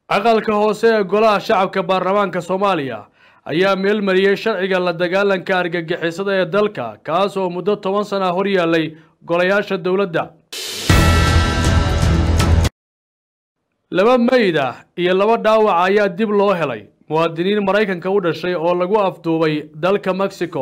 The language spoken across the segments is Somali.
aqalka hoose ee golaha shacabka baarlamaanka soomaaliya ayaa meelmariyey sharciga la dagaalanka argagixisada ee dalka kaas oo muddo toban sana hor yaallay golayaasha dowladda laba meyd ah iyo laba dhaawac ayaa dib loo helay muwaadiniin maraykanka u dhashay oo lagu afduubay dalka mexico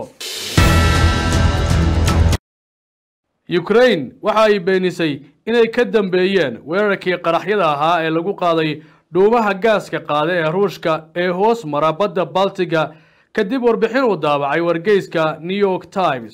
ukraine waxa ay beenisay inay ka dambeeyeen weerarkii qaraxyada ahaa ee lagu qaaday dhuumaha gaaska qaada ee ruushka ee hoos mara badda baltiga kadib warbixin uu daabacay wargeyska new york times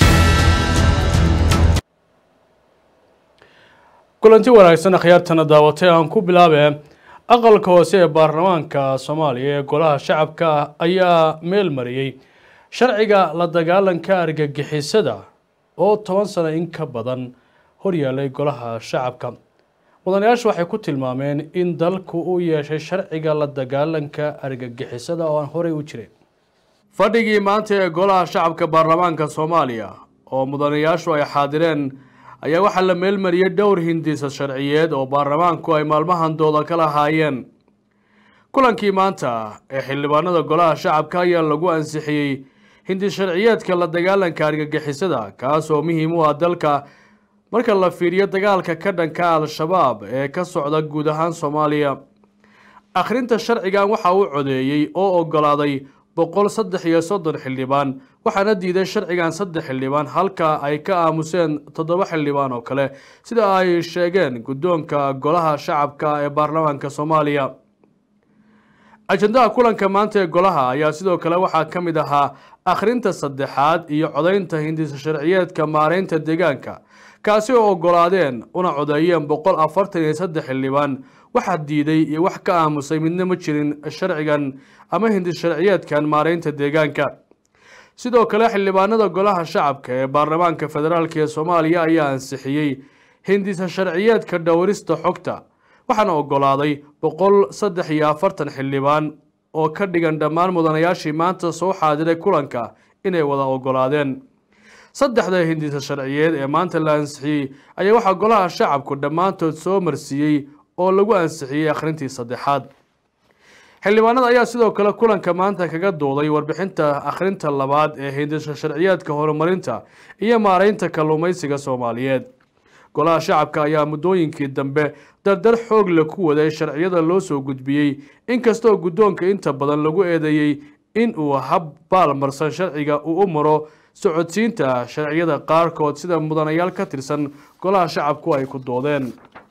kulanti wanaagsan akhyaartana daawatay aan ku bilaabe aqalka hoose ee baarlamaanka soomaaliya ee golaha shacabka ayaa meel mariyey sharciga la dagaalanka argagixisada oo toban sano in ka badan horyaalay golaha shacabka mudanayaashu waxay ku tilmaameen in dalku uu yeeshay sharciga la dagaalanka argagixisada oo aan horey u jirin fadhigii maanta ee golaha shacabka baarlamaanka soomaaliya oo mudanayaashu ay xaadireen ayaa waxaa la meelmariyey dhowr hindisa sharciyeed oo baarlamaanku ay maalmahan dooda ka lahaayeen kulankii maanta ee xildhibaanada golaha shacabka ayaa lagu ansixiyey hindi sharciyeedka la dagaalanka argagixisada kaas oo muhiim u ah dalka marka la fiiriyo dagaalka ka dhanka al-shabaab ee ka socda guud ahaan soomaaliya akhrinta sharcigan waxa uu codeeyey oo ogolaaday boqol saddex iyo soddon xildhibaan waxaana diiday sharcigan saddex xildhibaan halka ay ka aamuseen toddoba xildhibaan oo kale sida ay sheegeen guddoonka golaha shacabka ee baarlamaanka soomaaliya ajendaha kulanka maanta ee golaha ayaa sidoo kale waxaa ka mid ahaa akhrinta saddexaad iyo codaynta hindisa sharciyeedka maareynta deegaanka kaasi oo ogolaadeen una codeeyeen boqol afartan iyo saddex xildhibaan waxaa diiday iyo wax ka aamusay midna ma jirin sharcigan ama hindis sharciyeedkan maareynta deegaanka sidoo kale xildhibaanada golaha shacabka ee baarlamaanka federaalk ee soomaaliya ayaa ansixiyey hindisa sharciyeedka dhowrista xogta waxaana ogolaaday boqol saddex iyo afartan xildhibaan oo ka dhigan dhammaan mudanayaashii maanta soo xaadiray kulanka inay wada ogolaadeen saddexda hindisa sharciyeed ee maanta la ansixiyey ayaa waxaa golaha shacabku dhammaantood soo marsiiyey oo lagu ansixiyey akhrintii saddexaad xildhibaanada ayaa sidoo kale kulanka maanta kaga dooday warbixinta akhrinta labaad ee hindisa sharciyeedka horumarinta iyo maareynta kalluumaysiga soomaaliyeed golaha shacabka ayaa muddooyinkii dambe dardar xoog la ku waday sharciyada loo soo gudbiyey inkastoo guddoonka inta badan lagu eedeeyey in uu hab baalmarsan sharciga uu u maro socodsiinta sharciyada qaarkood sida mudanayaal ka tirsan golaha shacabku ay ku doodeen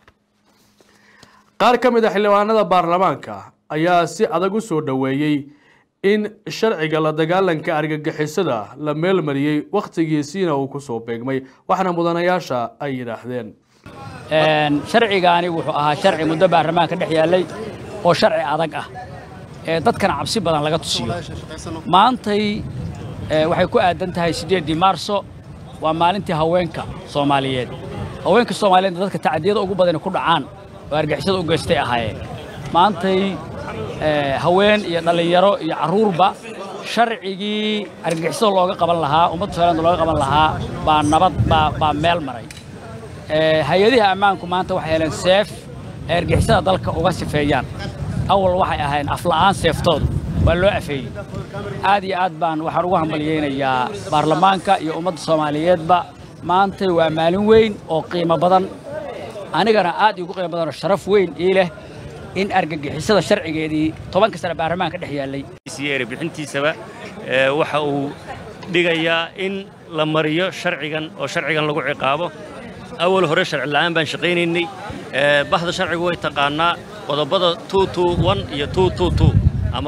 qaar ka mid a xildhibaanada baarlamaanka ayaa si adag u soo dhoweeyey in sharciga la dagaalanka argagixisada la meelmariyey wakhtigiisiina uu kusoo beegmay waxaana mudanayaasha ay yidhaahdeen sharcigaani wuxuu ahaa sharci muddo baarlamaanka dhex yaallay oo sharci adag ah ee dadkana cabsi badan laga tusiyo maantay waxay ku aadan tahay siddeeddii maarso waa maalintii haweenka soomaaliyeed haweenka soomaaliyeed dadka tacadiyada ugu badani ku dhacaan oo argixisada u geystay ahaayeen maantay haween iyo dhallinyaro iyo carruurba sharcigii argixisada looga qaban lahaa ummadda soomaaliyed looga qaban lahaa baa nabad baa baa meel maray hay-adiha ammaanku maanta waxay heleen seef ay argixisada dalka uga sifeeyaan awal waxay ahayn afla'aan seeftoodu waa loo afeeyey aad iyo aad baan waxaan ugu hambalyaynayaa baarlamaanka iyo ummadda soomaaliyeedba maantay waa maalin weyn oo qiimo badan anigana aad iigu qiimo badanoo sharaf weyn ii leh in argagixisada sharcigeedii tobanka sane baarlamaanka dhex yaallay bixintiisaba waxa uu dhigayaa in la mariyo sharcigan oo sharcigan lagu ciqaabo awal hore sharci la'aan baan shaqaynaynay bahda sharcigu way taqaannaa qodobada iyo ama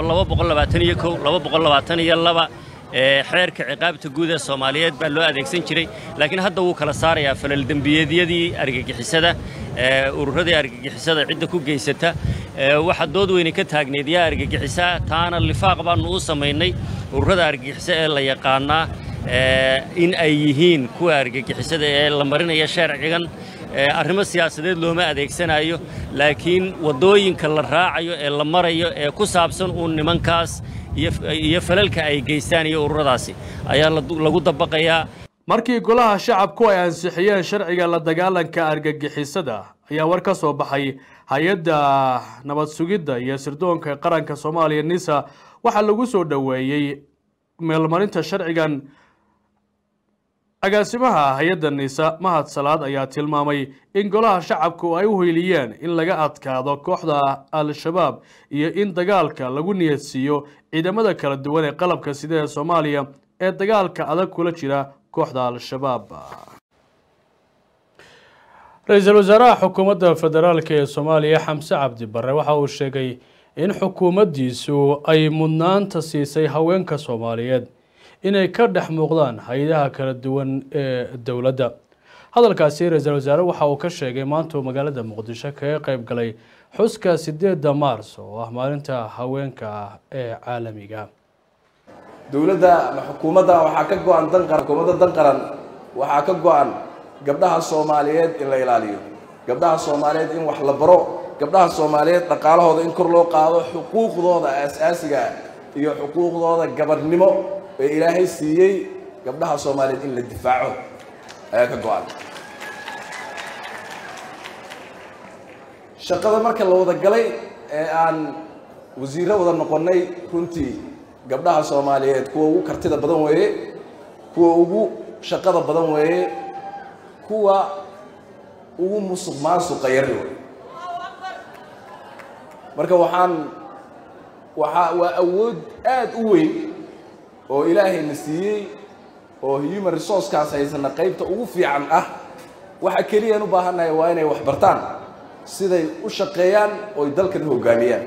xeerka ciqaabta guud ee soomaaliyeed baa loo adeegsan jiray laakiin hadda wuu kala saarayaa falaldembiyadiyadii argagixisada ururadii argagixisada cidda ku geysata waxa dood weyne ka taagneed yaa argagixisa taana lifaaq baannu u samaynay ururada argagixisa ee la yaqaannaa in ay yihiin kuwa argagixisada ee la marinaya sharcigan arrimo siyaasadeed looma adeegsanayo laakiin waddooyinka la raacayo ee la marayo ee ku saabsan uun nimankaas iyo falalka ay geystaan iyo ururadaasi ayaa lagu dabaqayaa markii golaha shacabku ay ansixiyeen sharciga la dagaalanka argagixisada ayaa war ka soo baxay hay-adda nabad sugidda iyo sirdoonka qaranka soomaaliya nisa waxaa lagu soo dhoweeyey meelmarinta sharcigan agaasimaha hay-adda nisa mahad salaad ayaa tilmaamay in golaha shacabku ay u hoyliyeen in laga adkaado kooxda al-shabaab iyo in dagaalka lagu niyadsiiyo ciidamada kala duwan ee qalabka sida ee soomaaliya ee dagaalka adag kula jira kooxda al-shabaab ra-iisul wasaaraha xukuumadda federaalk ee soomaaliya xamse cabdi barre waxa uu sheegay in xukuumaddiisu ay mudnaanta siisay haweenka soomaaliyeed inay ka dhex muuqdaan hay-adaha kala duwan ee dowladda hadalkaasi ra-iisul wasaare waxa uu ka sheegay maanta uu magaalada muqdisho kaga qeyb galay xuska sideedda maars oo ah maalinta haweenka ee caalamiga dowladda ama xukuumadda waxaa ka go-an dan qaran xukuumadda dan qaran waxaa ka go-an gabdhaha soomaaliyeed in la ilaaliyo gabdhaha soomaaliyeed in wax la baro gabdhaha soomaaliyeed dhaqaalahooda in kor loo qaado xuquuqdooda aasaasiga iyo xuquuqdooda gabadhnimo ee ilaahay siiyey gabdhaha soomaaliyeed in la difaaco ayaa ka go-an shaqada marka la wada galay ee aan wasiirro wada noqonnay runtii gabdhaha soomaaliyeed kuwa ugu kartida badan weeye kuwa ugu shaqada badan weeye kuwa ugu musuq maasuqa yari wey marka waxaan waxaa waa awood aada u weyn oo ilaahayna siiyey oo human resourcekaas haysana qaybta ugu fiican ah waxa keliyaan u baahannahay waa inay wax bartaan siday u shaqeeyaan ooy dalkan hoggaamiyaan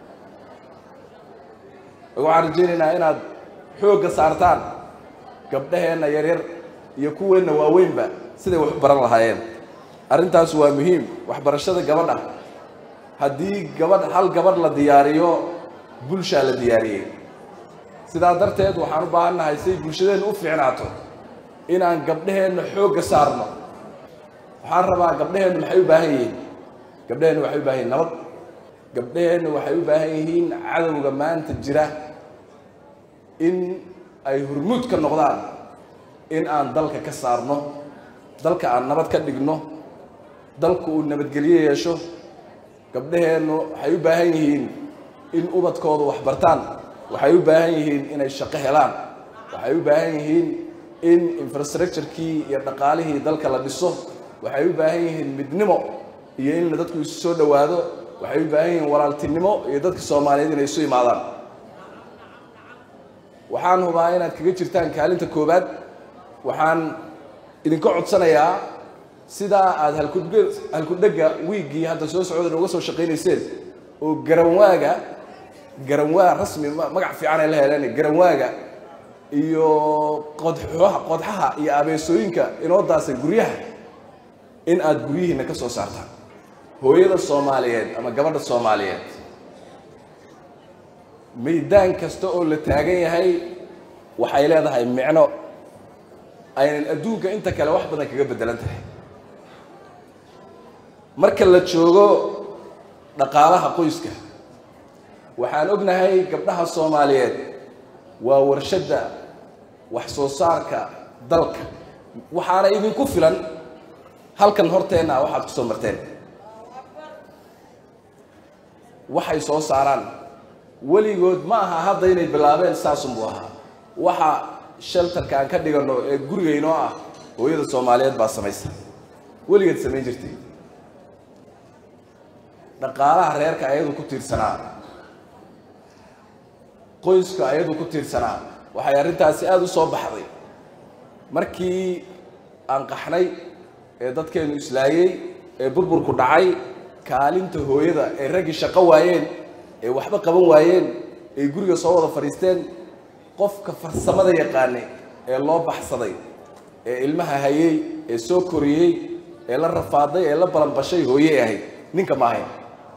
waxaan rajaynaynaa inaad xoogga saartaan gabdhaheenna yaryar iyo kuweenna waaweynba siday wax u baran lahaayeen arrintaas waa muhiim waxbarashada gabadha haddii gabadh hal gabadh la diyaariyo bulshaa la diyaariyey sidaa darteed waxaan u baahan nahay siay bulshadeenna u fiicnaato inaan gabdhaheenna xoogga saarno waxaan rabaa gabdhaheennu maxay u baahan yihiin gabdhaheennu waxay u baahan yihin nabad gabdhaheennu waxay u baahan yihiin cadowga maanta jira in ay hurmuud ka noqdaan in aan dalka ka saarno dalka aan nabad ka dhigno dalku uu nabadgelyo yeesho gabdhaheennu waxay u baahan yihiin in ubadkoodu wax bartaan waxay u baahan yihiin inay shaqo helaan waxay u baahan yihiin in infrastructurekii iyo dhaqaalihii dalka la dhiso waxay u baahan yihiin midnimo iyo in dadku isu soo dhowaado waxay u baahan yihiin walaaltinimo iyo dadka soomaaliyeed inay isu imaadaan waxaan hubaa inaad kaga jirtaan kaalinta koowaad waxaan idinka codsanayaa sidaa aada halkudg halkudhega wiiggii hadda soo socda nooga soo shaqaynayseen oo garanwaaga garanwaa rasmi magac fiican ay la heleen garanwaaga iyo qodxoha qodxaha iyo abeesooyinka inoo daasay guryaha in aada guryihiina ka soo saartaan hooyada soomaaliyeed ama gabadha soomaaliyeed maydaan kasta oo la taagan yahay waxay leedahay micno aynan adduunka inta kale wax badan kaga beddelan tahay marka la joogo dhaqaalaha qoyska waxaan ognahay gabdhaha soomaaliyeed waa warshadda wax soo saarka dalka waxaana idinku filan halkan horteenna waxaad ku soo marteen waxay soo saaraan weligood ma aha hadda inay bilaabeen saasunbuu ahaa waxa sheltarka aan ka dhiganno ee gurigaynoo ah hooyada soomaaliyeed baa samaysa weligeed samayn jirtay dhaqaalaha reerka ayadu ku tiirsanaa qoyska ayadu ku tiirsanaa waxay arrintaasi aada u soo baxday markii aan qaxnay ee dadkeennu islaayey ee burburku dhacay kaalinta hooyada ee raggii shaqo waayeen ee waxba qaban waayeen ee guriga soo wada fadhiisteen qofka farsamada yaqaane ee loo baxsaday ee ilmaha hayey ee soo koriyey ee la rafaaday ee la balanbashay hooye ahayd ninka ma ahayn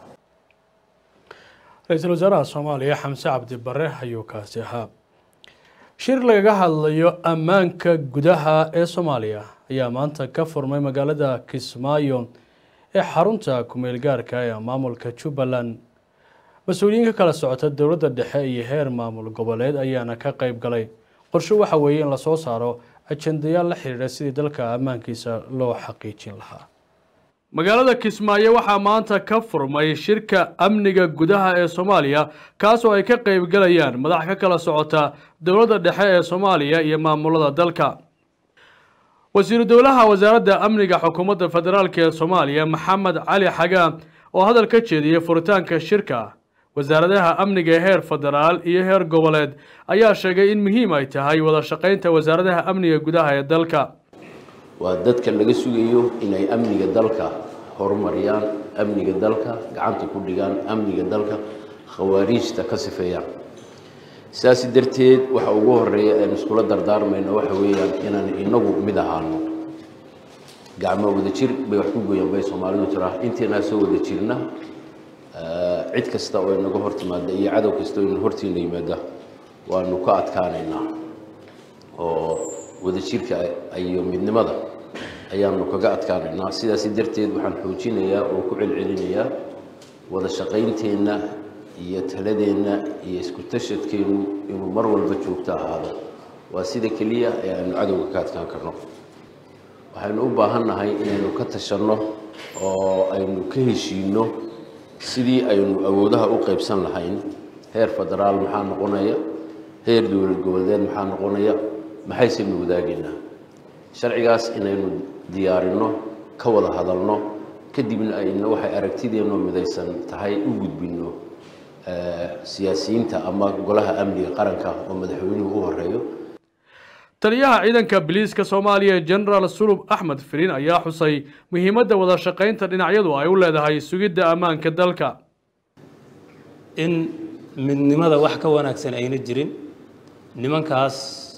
ra-iisul wasaaraha soomaaliya xamse cabdi bare ayuu kaasi ahaa shir lagaga hadlayo ammaanka gudaha ee soomaaliya ayaa maanta ka furmay magaalada kismaayo ee xarunta kumeel gaarka ee maamulka jubbaland mas-uuliyiin ka kala socota dowladda dhexe iyo heer maamul goboleed ayaana ka qeyb galay qorshe waxa weeye in lasoo saaro ajendayaal la xiriira sidii dalka ammaankiisa loo xaqiijin lahaa magaalada kismaayo waxaa maanta ka furmay shirka amniga gudaha ee soomaaliya kaas oo ay ka qaybgalayaan madax ka kala socota dowladda dhexe ee soomaaliya iyo maamulada dalka wasiiru dowlaha wasaaradda amniga xukuumadda federaalk ee soomaaliya maxamed cali xagaa oo hadal ka jeediyey furitaanka shirka wasaaradaha amniga heer federaal iyo heer goboleed ayaa sheegay in muhiim ay tahay wada shaqaynta wasaaradaha amniga gudaha ee dalka waa dadka laga sugayo inay amniga dalka horumariyaan amniga dalka gacanta ku dhigaan amniga dalka khawaariijta ka sifeeyaan sidaas darteed waxa ugu horeeya aan iskula dardaarmayno waxa weeyaan inaan inagu mid ahaano gacmo wada jir bay wax ku goyaan bay soomaalidu tiraa intaynaa soo wada jirna cid kasta oo inaga hor timaada iyo cadow kasta oo ina hortiina yimaada waanu ka adkaanaynaa oo wadajirka iyo midnimada ayaanu kaga adkaanaynaa sidaasi darteed waxaan xoojinayaa oo ku celcelinayaa wada shaqaynteenna iyo taladeenna iyo isku tashadkeennu inuu mar walba joogto ahaado waa sida keliya ee aanu cadowga ka adkaan karno waxaynu u baahan nahay inaynu ka tashanno oo aynu ka heshiinno sidii aynu awoodaha u qaybsan lahayn heer federaal maxaa noqonaya heer dowlad goboleed maxaa noqonaya maxaysaynu wadaagaynaa sharcigaas inaynu diyaarinno ka wada hadalno kadibna ayna waxay aragtideennu midaysan tahay u gudbinno siyaasiyiinta ama golaha amniga qaranka oo madaxweynuhu u horeeyo taliyaha ciidanka biliiska soomaaliya genaraal sulub axmed firiin ayaa xusay muhiimadda wada shaqaynta dhinacyadu ay u leedahay sugidda ammaanka dalka in midnimada wax ka wanaagsan ayna jirin nimankaas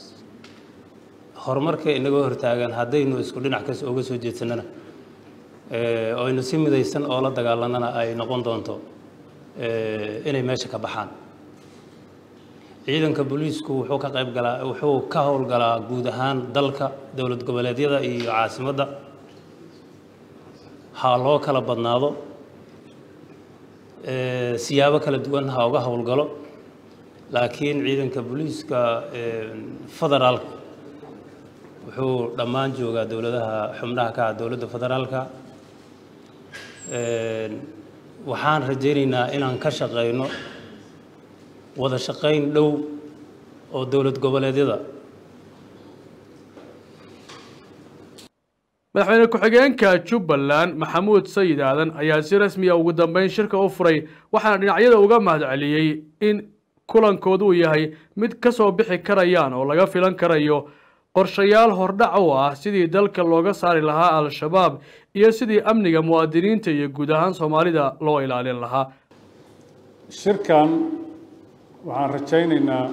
horumarka inaga hortaagan haddaynu isku dhinac kas uga soo jeedsanana oo aynu si midaysan oo la dagaalanana ay noqon doonto inay meesha ka baxaan ciidanka booliisku wuxuu ka qayb galaa wuxuu ka howlgalaa guud ahaan dalka dowlad goboleedyada iyo caasimadda ha loo kala badnaado siyaabo kala duwan ha uga howlgalo laakiin ciidanka booliiska federaalka wuxuu dhammaan joogaa dowladaha xubnaha ka ah dowladda federaalka waxaan rajaynaynaa inaan ka shaqayno wada shaqayn dhow oo dowlad goboleedyada madaxweyne ku-xigeenka jubbaland maxamuud sayid aadan ayaa si rasmiya ugu dambeyn shirka u furay waxaana dhinacyada uga mahadceliyey in kulankoodu uu yahay mid ka soo bixi karayaan oo laga filan karayo qorshayaal hordhac u ah sidii dalka looga saari lahaa al-shabaab iyo sidii amniga muwaadiniinta iyo guud ahaan soomaalida loo ilaalin lahaa shirkan waxaan rajaynaynaa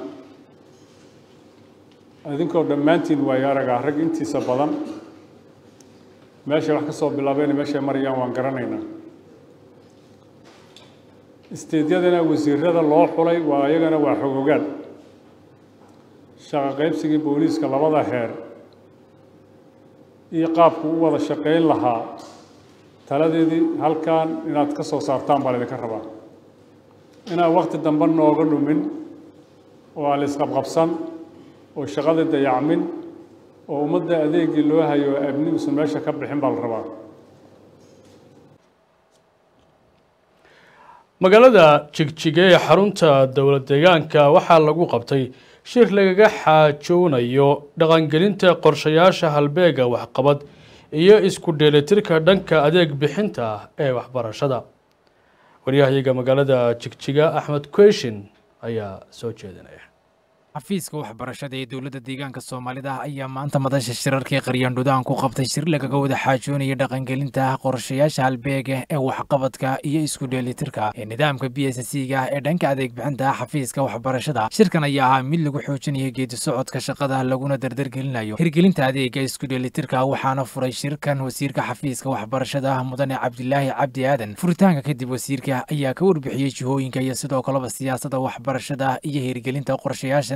idinkoo dhammaantiin waayo aragaa rag intiisa badan meeshay wax ka soo bilaabeen meeshay marayaan waan garanaynaa isteedyadana wasiirada loo xulay waa iyagana waa xogogaan shaqa qaybsigii booliiska labada heer iyo qaabku u wada shaqayn lahaa taladeedii halkan inaad ka soo saartaan baa laydinka rabaa inaan wakti dambe nooga dhumin oo aan la isqabqabsan oo shaqada dayacmin oo ummadda adeegii loo hayo abni usan meesha ka bixin baa la rabaa magaalada jigjige ee xarunta dowlad deegaanka waxaa lagu qabtay shir lagaga xaajoonayo dhaqangelinta qorshayaasha halbeega waxqabad iyo isku dheelitirka dhanka adeeg bixinta ee waxbarashada waryahayaga magaalada jigjiga axmed kweshin ayaa soo jeedinaya xafiiska waxbarashada ee dowladda deegaanka soomaalida ayaa maanta madasha shirarkii qaryaandhudaan ku qabtay shir lagaga wada xaajoonaya dhaqangelinta qorshayaasha halbeega ee waxqabadka iyo isku dheelitirka ee nidaamka b s c ga ee dhanka adeeg bixinta xafiiska waxbarashada shirkan ayaa ahaa mid lagu xoojinayo geedi socodka shaqada laguna dardargelinayo hirgelinta adeega isku dheelitirka waxaana furay shirkan wasiirka xafiiska waxbarashada mudane cabdilaahi cabdi aadan furitaanka kadib wasiirka ayaa ka warbixiyey jihooyinka iyo sidoo kaleba siyaasada waxbarashada iyo hirgelinta qorshayaashan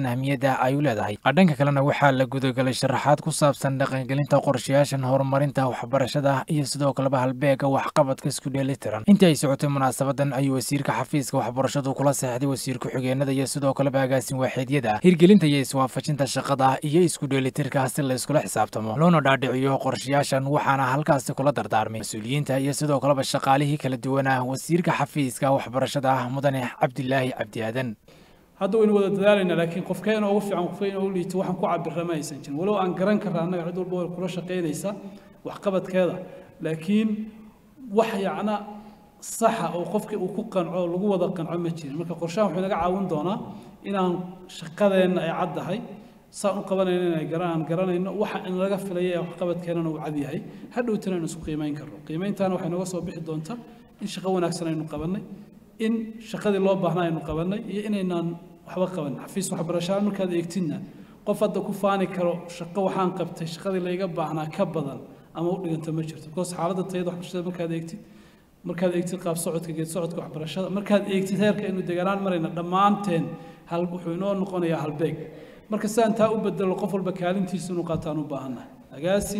xilligan ahmiyadda ay u leedahay dhanka kalena waxaa la gudagalay sharaxaad ku saabsan dhaqangelinta qorshayaashan horumarinta waxbarashada iyo sidoo kaleba halbeega waxqabadka isku dheelitiran intii ay socotay munaasabadan ayuu wasiirka xafiiska waxbarashadu kula seexday wasiir ku-xigeenada iyo sidoo kaleba agaasin waaxeedyada hirgelinta iyo iswaafajinta shaqada iyo isku dheelitirka si la iskula xisaabtamo loona dhaadhiciyo qorshayaashan waxaana halkaasi kula dardaarmay mas-uuliyiinta iyo sidoo kaleba shaqaalihii kala duwanaa wasiirka xafiiska waxbarashada mudane cabdilaahi cabdi aadan hadda waynu wada dadaalaynaa laakiin qofkeena ugu fiican qofkeena ugu liito waxaan ku cabira ma aysan jirin walow aan garan karra annaga cid walba way kula shaqaynaysa waxqabadkeeda laakiin wax yacna saxa oo qofkii uu ku qanco oo lagu wada qanco ma jirin marka qorshahan wuxuu naga caawin doonaa inaan shaqadeenna ay caddahay saan u qabanayno inay garan aan garanayno waxa in laga filaya ee waxqabadkeenana uu cad yahay hadhowtana aynu isku qiimayn karno qiimayntaana waxay nooga soo bixi doontaa in shaqo wanaagsan aynu qabannay in shaqadii loo baahnaa aynu qabannay iyo inaynaan waxba qaban xafiis waxbarashaan markaad eegtidna qof hadda ku faani karo shaqo waxaan qabtay shaqadii layga baahnaa ka badan ama u dhiganta ma jirto because xaaladda tayada waxbarashada markaad eegtid markaad eegtid qaab socodka geed socodka waxbarashada markaad eegtid heerka aynu deganaan marayna dhammaanteen hal wuxuu inoo noqonayaa halbeeg marka sidaan taa u bedelo qof walba kaalintiisa inuu qaataan u baahannahay agaasin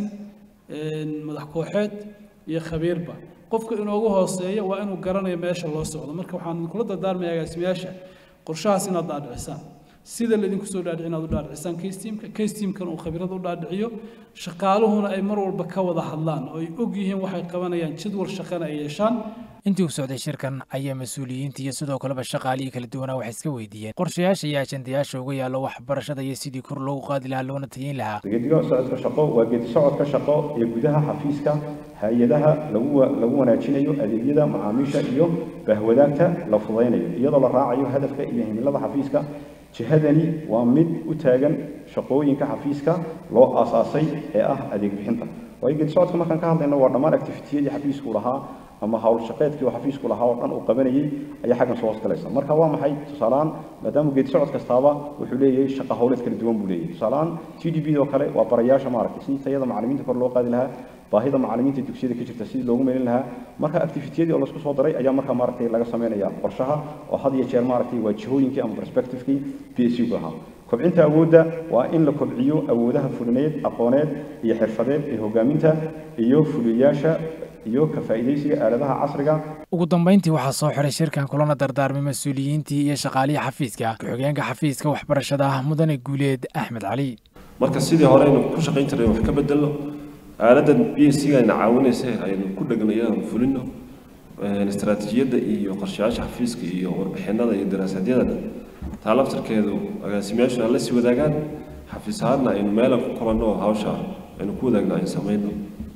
madax kooxeed iyo khabiirba qofka inoogu hooseeya waa inuu garanayo meesha loo socdo marka waxaan kula dardaarmaya agaasimayaasha qorshahaas inaad dhaadhicisaan sida laydinku soo dhaadhici inaad u dhaadhicisaan kastiimka kastiimkan uu khabiirada u dhaadhiciyo shaqaaluhuna ay mar walba ka wada hadlaan oo ay og yihiin waxay qabanayaan jadwal shaqana ay yeeshaan intii uu socday shirkan ayaa mas-uuliyiinta iyo sidoo kaleba shaqaalihii kala duwanaa waxay iska weydiiyeen qorshayaasha iyo ajandayaasha uga yaallo waxbarashada iyo sidii kor loogu qaadi lahaa loona tayeyn lahaa geediga socodka shaqo waa geedi socodka shaqo ee gudaha xafiiska hay-adaha lagu lagu wanaajinayo adeegyada macaamiisha iyo bahwadaagta la fudaynayo iyadoo la raacayo hadafka iyo himilada xafiiska jihadani waa mid u taagan shaqooyinka xafiiska loo aasaasay ee ah adeeg bixinta waayo geedi socodka markaan ka hadlayno waa dhammaan activitiyadii xafiisku lahaa ama hawl shaqeedkii uu xafiisku lahaa oo dhan uu qabanayay ayaa xaggan soo hoosgalaysa marka waa maxay tusaalehaan maadaama geedi socod kastaaba wuxuu leeyahay shaqo hawleed kala duwan buu leeyahay tusaalehaan t d b oo kale waa barayaasha maaragtay si tayada macallimiinta kor loo qaadi lahaa baahida macallimiinta dugsiyada ka jirta sidii loogu meelin lahaa marka activitiyadii oo laisku soo daray ayaa markaa maaragtay laga sameynaya qorshaha oo had iyo jeer maaragtay waa jihooyinkii ama perspectivekii p s u ahaa kobcinta awoodda waa in la kobciyo awoodaha fulineed aqooneed iyo xirfadeed ee hogaaminta iyo fuliyayaasha iyo ka faa'iidaysiga aaladaha casriga ugu dambayntii waxaa soo xiray shirkan kulana dardaarmay mas-uuliyiintii iyo shaqaalihii xafiiska ku-xigeenka xafiiska waxbarashada mudane guuleed axmed cali marka sidii hore aynu ku shaqayn jiray wax ka bedelno aaladan b s c ayna caawinaysa aynu ku dhegnayo fulino istaraatiijiyadda iyo qorshayaasha xafiiska iyo warbixinada iyo daraasadyada taa laftarkeedu agaasimayaashu aan la sii wadaagaan xafiis ahaadna aynu meelan ku kulanno oo hawsha aynu ku wadaagno aynu samayno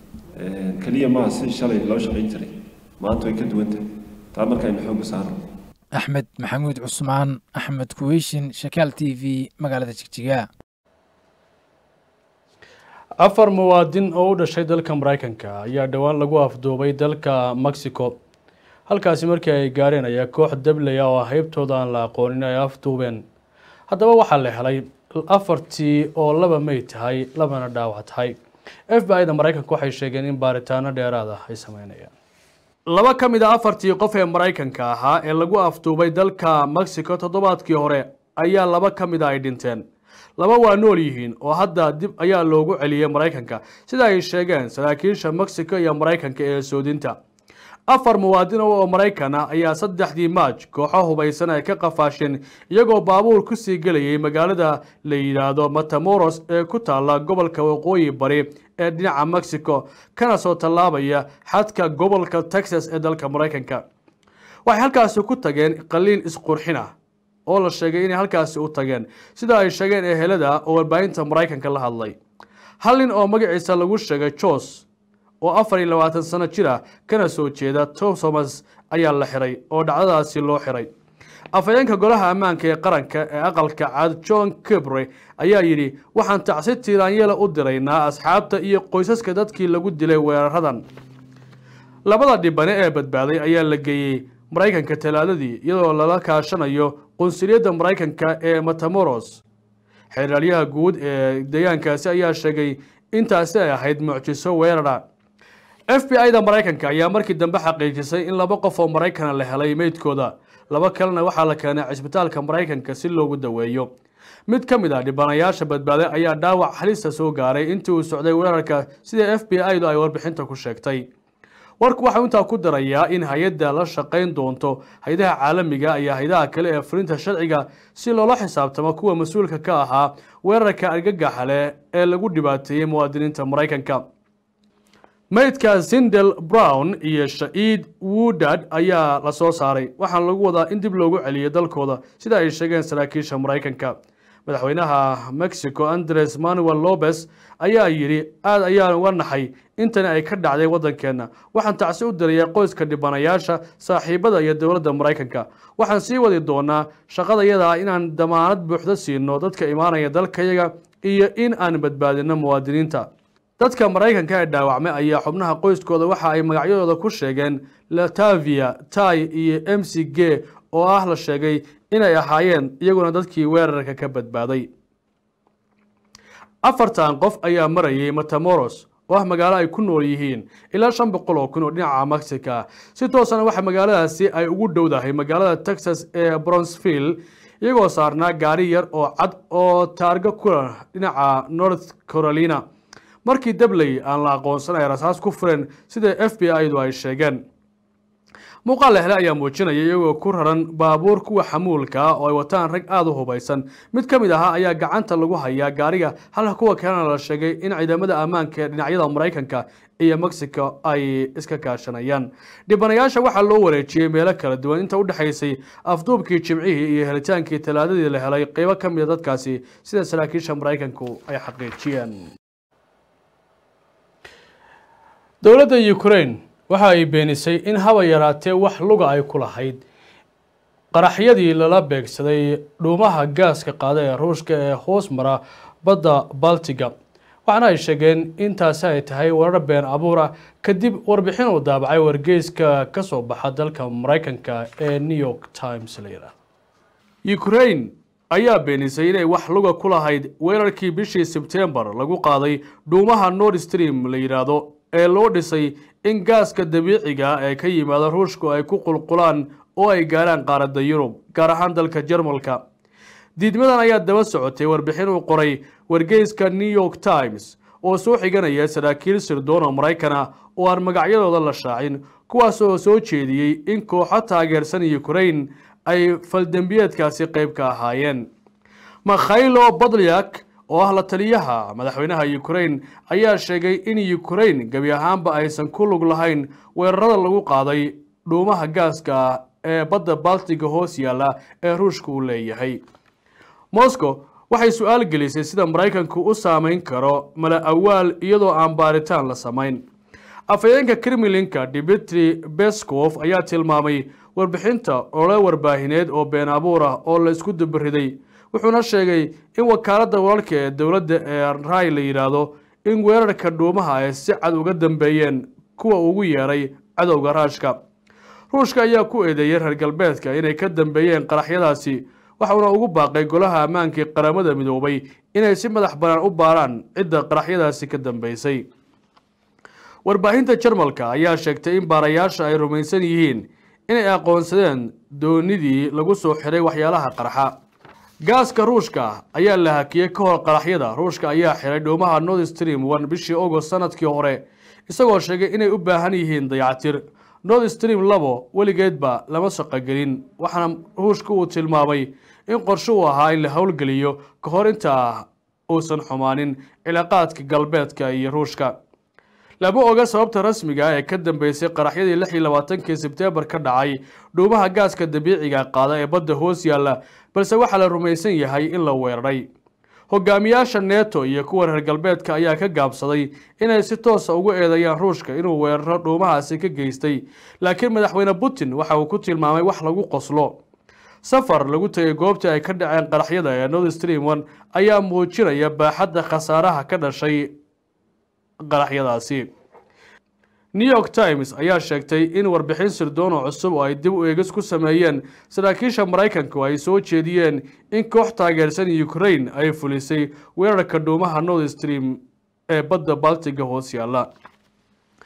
keliya maaha sidii shalay loo shaqayn jiray maanta way ka duwan tahay taa marka aynu xoogga saarno axmed maxamuud cusmaan axmed kuweyshin shakaal t v magaalada jigjiga afar muwaadin oo u dhashay dalka maraykanka ayaa dhowaan lagu afduubay dalka mexico halkaasi markii ay gaareen ayaa koox dablaya oo haybtooda aan la aqoonin ay afduubeen haddaba waxaa la helay afartii oo laba may tahay labana dhaawac tahay f b i-da maraykanka waxay sheegeen in baaritaano dheeraad ah ay sameynayaan laba ka mid a afartii qof ee maraykanka ahaa ee lagu afduubay dalka mexico toddobaadkii hore ayaa laba ka mid a ay dhinteen laba waa nool yihiin oo hadda dib ayaa loogu celiyey maraykanka sida ay sheegeen saraakiisha mexico iyo maraykanka ee soodinta afar muwaadin oo maraykan ah ayaa saddexdii maaj kooxo hubaysan ay ka qafaasheen iyagoo baabuur kusii gelayay magaalada la yidhaahdo matamoros ee ku taalla gobolka waqooyi bari ee dhinaca mexico kana soo tallaabaya xadka gobolka texas ee dalka maraykanka waxay halkaasi ku tageen qaliin isqurxin ah oo la sheegay inay halkaasi u tageen sida ay sheegeen ehelada oo warbaahinta maraykanka la hadlay hal nin oo magaciisa lagu sheegay jos oo afar iyo labaatan sano jir ah kana soo jeeda thomas ayaa la xiray oo dhacdadaasi loo xiray afhayeenka golaha ammaanka ee qaranka ee aqalka cad john kibre ayaa yidhi waxaan tacsi tiiraanyela u diraynaa asxaabta iyo qoysaska dadkii lagu dilay weeraradan labada dhibane ee badbaaday ayaa la geeyey maraykanka talaadadii iyadoo lala kaashanayo qunsuliyadda maraykanka ee matamoros xeeraalyaha guud ee deegaankaasi ayaa sheegay intaasi ay ahayd mucjiso weerara f b i-da maraykanka ayaa markii dambe xaqiijisay in laba qof oo maraykana la helay meydkooda laba kalena waxaa la keenay cisbitaalka maraykanka si loogu daweeyo mid ka mid ah dhibanayaasha badbaaday ayaa dhaawac halista soo gaaray intii uu socday weerarka sida f b i du ay warbixinta ku sheegtay warku waxau intaa ku darayaa in hay-adda la shaqayn doonto hay-adaha caalamiga iyo hay-adaha kale ee fulinta sharciga si loola xisaabtamo kuwa mas-uulka ka ahaa weerarka argagaxa leh ee lagu dhibaateeyey muwaadiniinta maraykanka maydka zindel brown iyo sha'iid woodard ayaa la soo saaray waxaana lagu wadaa in dib loogu celiyay dalkooda sida ay sheegeen saraakiisha maraykanka madaxweynaha mexico andres manuel lopez ayaa yidhi aada ayaan uga naxay intani ay ka dhacday waddankeenna waxaan tacsi u diraya qoyska dhibanayaasha saaxiibada iyo dowladda maraykanka waxaan sii wadi doonaa shaqadayada inaan damaanad buuxda siino dadka imaanaya dalkayaga iyo in aan badbaadino muwaadiniinta dadka maraykanka ee dhaawacmay ayaa xubnaha qoyskooda waxa ay magacyadooda ku sheegeen latavia tai iyo m c g oo ah la sheegay inay ahaayeen iyaguna dadkii weerarka ka badbaaday afartan qof ayaa marayay matamoros oo ah magaalo ay ku nool yihiin ilaa shan boqol oo kun oo dhinaca mexica ah si toosana waxa magaaladaasi ay ugu dhowdahay magaalada texas ee bronsville iyagoo saarnaa gaari yar oo cad oo taargo kula dhinaca north carolina markii dabley aan la aqoonsan ay rasaas ku fureen sida f b i du ay sheegeen muuqaal lehle ayaa muujinaya iyagoo ku raran baabuur kuwa xamuulka ah oo ay wataan rag aada u hubaysan mid ka mid ahaa ayaa gacanta lagu hayaa gaariga halka kuwa kalena la sheegay in ciidamada ammaanka ee dhinacyada maraykanka iyo mexico ay iska kaashanayaan dhibanayaasha waxaa loo wareejiyey meelo kala duwan inta u dhexaysay afduubkii jimcihii iyo helitaankii talaadadii la helay qeybo ka mid a dadkaasi sida saraakiisha maraykanku ay xaqiijiyeen dowladda ukraine waxa ay beenisay in haba yaraatee wax luga ay ku lahayd qaraxyadii lala beegsaday dhuumaha gaaska qaada ee ruushka ee hoos mara badda baltiga waxaana ay sheegeen intaasi ay tahay warar been abuura kadib warbixin uu daabacay wargeyska ka soo baxa dalka maraykanka ee new york times la yidhaahdo ukraine ayaa beenisay inay wax luga ku lahayd weerarkii bishii sebtembar lagu qaaday dhuumaha nord stream la yidhaahdo ee loo dhisay in gaaska dabiiciga ee ka yimaada ruushku ay ku qulqulaan oo ay gaaraan qaaradda yurub gaar ahaan dalka jarmalka diidmadan ayaa daba socotay warbixin uu qoray wargeyska new york times oo soo xiganaya saraakiil sirdoona maraykana oo aan magacyadooda la shaacin kuwaas oo soo jeediyey in kooxo taageersan ukraine ay faldembiyeedkaasi qayb ka ahaayeen makhaylo badlyak oo ah la taliyaha madaxweynaha ukraine ayaa sheegay in ukraine gebi ahaanba aysan ku lug lahayn weerarada lagu qaaday dhuumaha gaaska ah ee badda baltiga hoos yaalla ee ruushka uu leeyahay moscow waxay su-aal gelisay sida maraykanku u saameyn karo mala awaal iyadoo aan baaritaan la samayn afhayeenka kremlinka dimitri beskov ayaa tilmaamay warbixinta ole warbaahineed oo been abuur ah oo la isku dubariday wuxuuna sheegay in wakaaladda wararka ee dowladda ee ray la yidhaahdo in weerarka dhuumaha ay si cad uga dambeeyeen kuwa ugu yeeray cadowga raashka ruushka ayaa ku eedeeyey reer galbeedka inay ka dambeeyeen qaraxyadaasi waxauna ugu baaqay golaha ammaankii qaramada midoobay inay si madax bannaan u baaraan cidda qaraxyadaasi ka dambeysay warbaahinta jarmalka ayaa sheegtay in baarayaasha ay rumaysan yihiin inay aqoonsadeen doonidii lagu soo xiray waxyaalaha qarxa gaaska ruushka ayaa la hakiyey ka hor qaraxyada ruushka ayaa xiray dhuumaha nord stream one bishii agost sanadkii hore isagoo sheegay inay u baahan yihiin dayactir nord stream labo weligeedba lama shaqogelin waxaana ruushka uu tilmaamay in qorshe uu ahaa in la howlgeliyo ka hor intaa uusan xumaanin cilaaqaadka galbeedka iyo ruushka lama oga sababta rasmiga ah ee ka dambeysay qaraxyadii lix iyo labaatankii sebteembar ka dhacay dhuumaha gaaska dabiiciga qaada ee badda hoos yaalla balse waxaa la rumaysan yahay in la weeraray hogaamiyaasha neto iyo kuwa reer galbeedka ayaa ka gaabsaday inay si toosa ugu eedeeyaan ruushka inuu weeraro dhuumahaasi ka geystay laakiin madaxweyne putin waxa uu ku tilmaamay wax lagu qoslo safar lagu tegay goobtii ay ka dhaceen qaraxyada ee nord stream one ayaa muujinaya baaxadda khasaaraha ka dhashay qaraxyadaasi new york times ayaa sheegtay in warbixin sirdoon cusub oo ay dib u eegis ku sameeyeen saraakiisha maraykanku ay soo jeediyeen in koox taageersan ukraine ay fulisay weerarka dhuumaha nord stream ee badda baltiga hoos yaalla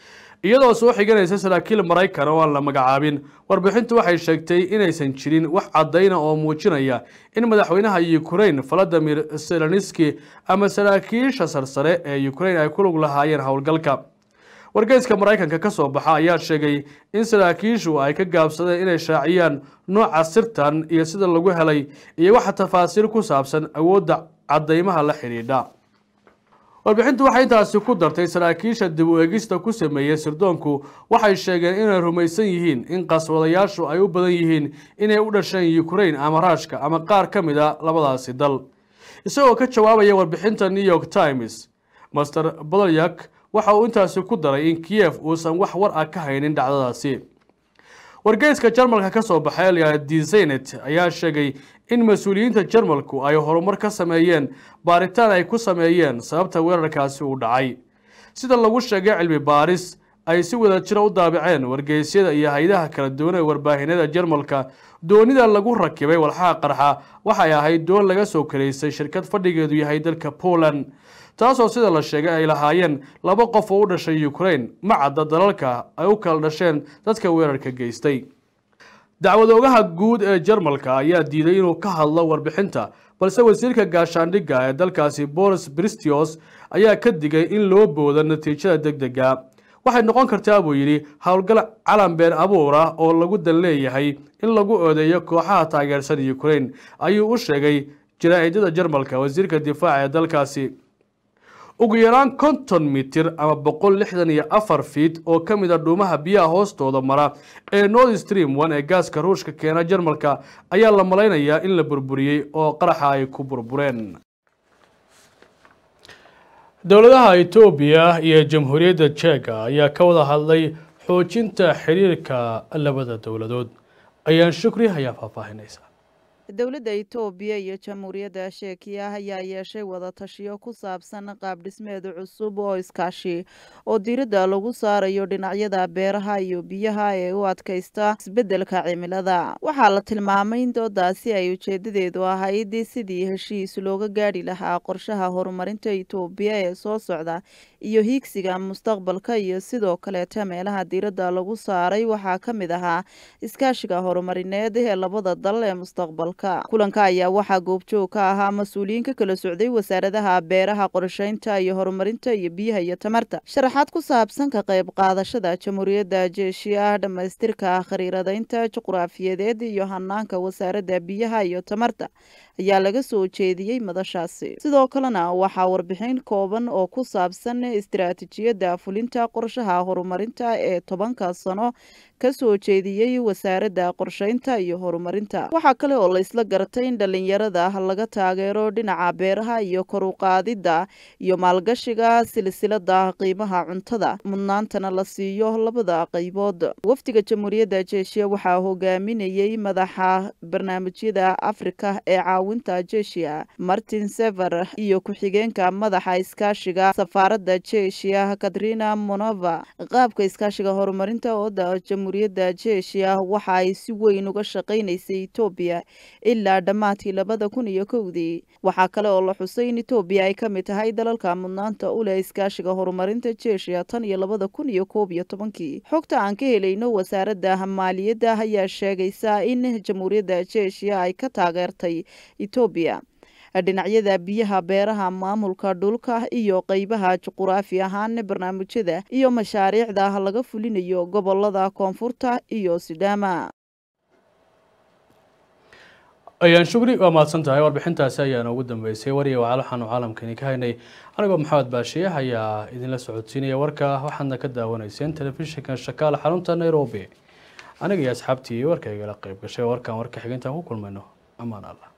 iyadoo soo xiganaysa saraakiil maraykan oo aan la magacaabin warbixintu waxay sheegtay inaysan jirin wax caddayna oo muujinaya in madaxweynaha ukraine valadimir zelenski ama saraakiisha sarsare ee ukraine ay ku lug lahaayeen howlgalka wargeyska maraykanka ka soo baxa ayaa sheegay in saraakiishu ay ka gaabsadeen inay shaaciyaan nooca sirtan iyo sida lagu helay iyo waxa tafaasiil ku saabsan awoodda caddaymaha la xidhiidha warbixintu waxay intaasi ku dartay saraakiisha dib u eegista ku sameeyey sirdoonku waxay sheegeen inay rumaysan yihiin in qaswadayaashu ay u badan yihiin inay u dhasheen ukraine ama raashka ama qaar ka mid a labadaasi dal isagoo ka jawaabaya warbixinta new york times master bolyak waxa uu intaasi ku daray in kiev uusan wax war ah ka haynin dhacdadaasi wargeyska jarmalka ka soo baxay elya desenet ayaa sheegay in mas-uuliyiinta jarmalku ay horumar ka sameeyeen baaritaan ay ku sameeyeen sababta weerarkaasi uu dhacay sida lagu sheegay cilmi baaris ay si wada jira u daabaceen wargeysyada iyo hay-adaha kala duwan ee warbaahinada jarmalka doonida lagu rakibay walxaha qarxa waxay ahayd doon laga soo karaysay shirkad fadhigeedu yahay dalka poland taasoo sida la sheegay ay lahaayeen laba qof oo u dhashay ukraine ma cadda dalalka ay u kala dhasheen dadka weerarka geystay dacwadoogaha guud ee jarmalka ayaa diiday inuu ka hadlo warbixinta balse wasiirka gaashaandhigga ee dalkaasi boris bristios ayaa ka digay in loo boodo natiijada deg dega waxay noqon kartaa buu yidhi howlgal calan been abuur ah oo lagu dan leeyahay in lagu oodeeyo kooxaha taageersan ukraine ayuu u sheegay jaraa'idada jarmalka wasiirka difaaca ee dalkaasi ugu yaraan konton mitir ama boqol lixdan iyo afar fiit oo ka mid a dhuumaha biyaha hoostooda mara ee north stream one ee gaaska ruushka keena jarmalka ayaa la malaynayaa in la burburiyey oo qaraxa ay ku burbureen dowladaha etoobiya iyo jamhuuriyadda jeega ayaa ka wada hadlay xoojinta xiriirka labada dowladood ayaan shukri ayaa faahfaahinaysa dowladda itoobiya iyo jamhuuriyadda sheekiya ayaa yeeshay wadatashiyo ku saabsan qaab dhismeed cusub oo iskaashi oo diiradda lagu saarayo dhinacyada beeraha iyo biyaha ee u adkaysta isbeddelka cimilada waxaa la tilmaamay in doodaasi ay ujeedadeedu ahayd sidii heshiis looga gaadhi lahaa qorshaha horumarinta itoobiya ee soo socda iyo hiigsiga mustaqbalka iyo sidoo kaleeta meelaha diiradda lagu saaray waxaa ka mid ahaa iskaashiga horumarineed ee labada dal ee mustaqbalka kulanka ayaa waxaa goobjoog ka ahaa mas-uuliyiin ka kala socday wasaaradaha beeraha qorsheynta iyo horumarinta iyo biyaha iyo tamarta sharaxaad ku saabsan ka qayb qaadashada jamhuuriyadda jeeshiya dhammaystirka khariiradaynta juqraafiyadeed iyo hanaanka wasaaradda biyaha iyo tamarta ayaa laga soo jeediyey madashaasi sidoo kalena waxaa warbixin kooban oo ku saabsan istiraatiijiyadda fulinta qorshaha horumarinta ee tobanka sano ka soo jeediyey wasaaradda qorsheynta iyo horumarinta waxaa kale oo la isla gartay in dhallinyarada laga taageero dhinaca beeraha iyo kor u qaadidda iyo maalgashiga silsilada qiimaha cuntada mudnaantana la siiyo labada qaybood wafdiga jamhuuriyadda jeeshiya waxaa hogaaminayey madaxa barnaamijyada afrika ee caawinta jeeshiya martin sever iyo ku-xigeenka madaxa iskaashiga safaaradda jeeshiya katrina monova qaabka iskaashiga horumarinta ooda jamhuuriyadda jeeshiya waxa ay si weyn uga shaqaynaysay etoobiya ilaa dhammaadkii labada kun iyo kowdii waxaa kale oo la xusay in etoobiya ay ka mid tahay dalalka mudnaanta u leh iskaashiga horumarinta jeeshiya tan iyo labada kun iyo koob iyo tobankii xogta aan ka helayno wasaaradda maaliyadda ayaa sheegaysa in jamhuuriyadda jeeshiya ay ka taageertay etoobiya dhinacyada biyaha beeraha maamulka dhulka iyo qeybaha juquraafi ahaan barnaamijyada iyo mashaariicda laga fulinayo gobolada koonfurta iyo sidaama ayaan shukri waa mahadsan tahay warbixintaasi ayaana ugu dambeysay wariya wacaal waxaanu caalamkani ka haynay anigoo maxamed baashiye ayaa idinla socodsiinaya warka waxaadna ka daawanayseen telefishinka shakaal xarunta nairobi aniga iyo asxaabtii warkaygala qayb gashay warkan warka xigintaan ku kulmayno amaan allah